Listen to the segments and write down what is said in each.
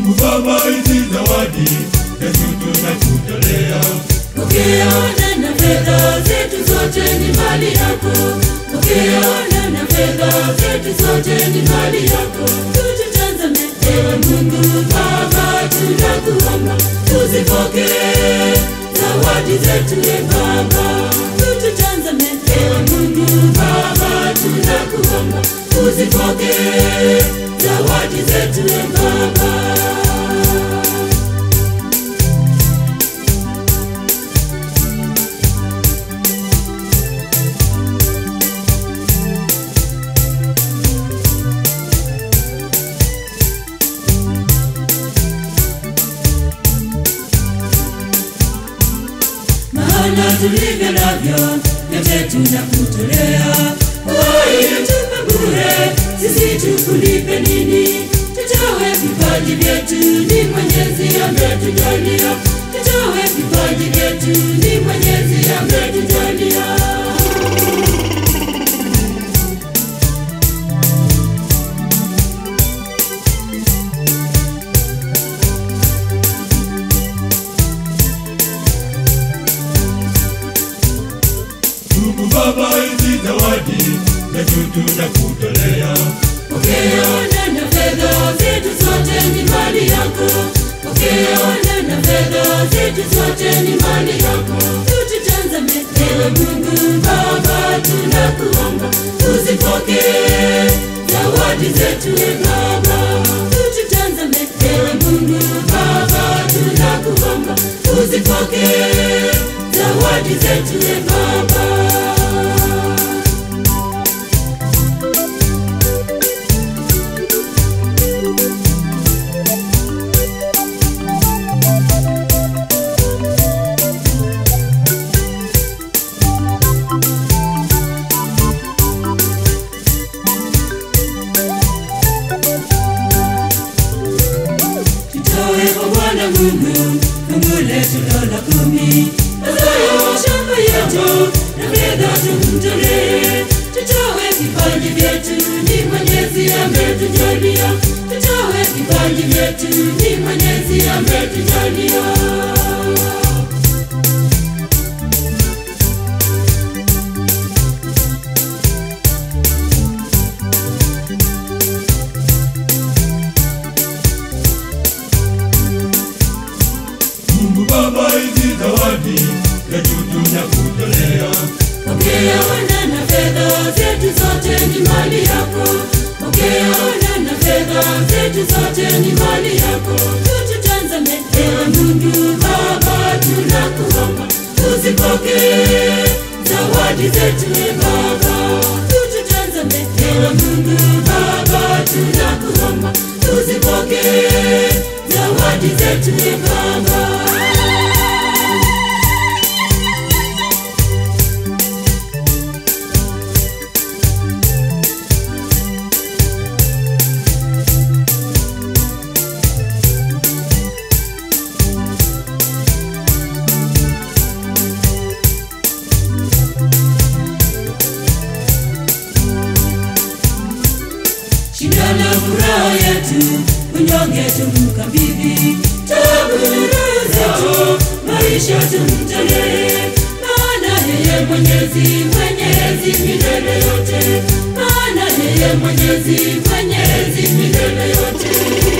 Mungu Baba, hizi zawadi Yesu tunakutolea. Ukiona na fedha zetu zote ni mali yako, ukiona na fedha zetu zote ni mali yako. Tututazame ewe Mungu Baba, tunakuomba uzipokee zawadi zetu e Baba. Tututazame ewe Mungu Baba, tunakuomba uzipokee zawadi zetu e Baba. maana tulivyo navyo vyote tunakutolea. Uhai tupe bure, sisi tukulipe nini? Tutoe vipaji vyetu, ni Mwenyezi ametujalia. Tutoe vipaji vyetu, ni Mwenyezi ametujalia. Mungu Baba, hizi zawadi Yesu tunakutolea. Ukiona na fedha zetu zote ni mali yako, ukiona na fedha zetu zote ni mali yako. Tututazame ewe Mungu Baba, tunakuomba uzipokee zawadi zetu e Baba. Tututazame ewe Mungu Baba, tunakuomba uzipokee zawadi zetu e Baba. Tutoe kwa Bwana Mungu fungu letu la kumi, mazao shamba yetu na fedha tumtolee. Tutoe vipaji vyetu, ni Mwenyezi ametujalia. Tutoe vipaji vyetu, ni Mwenyezi ametujalia. Mungu Baba, hizi zawadi Yesu tunakutolea. Ukiona na fedha zetu zote ni mali yako, ukiona na fedha zetu zote ni mali yako. Tututazame ewe Mungu Baba, tunakuomba uzipokee zawadi zetu e Baba. Tututazame ewe Mungu Baba, tunakuomba uzipokee zawadi zetu e Baba. Shida na furaha yetu, unyonge tumkabidhi, taabu zetu, maisha tumtolee. Maana yeye Mwenyezi, Mwenyezi milele yote, maana yeye Mwenyezi, Mwenyezi milele yote.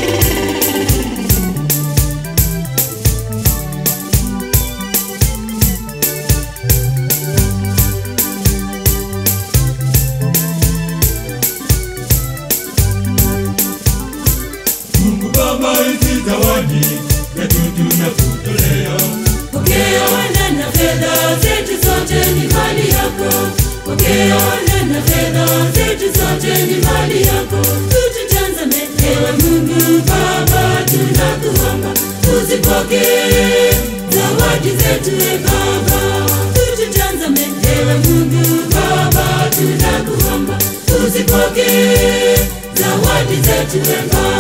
Mungu Baba, hizi zawadi Yesu tunakutolea. Ukiona na fedha zetu zote ni mali yako, ukiona na fedha zetu zote ni mali yako. Tututazame ewe Mungu Baba, tunakuomba uzipokee zawadi zetu e Baba. Tututazame ewe Mungu Baba, tunakuomba uzipokee zawadi zetu e Baba.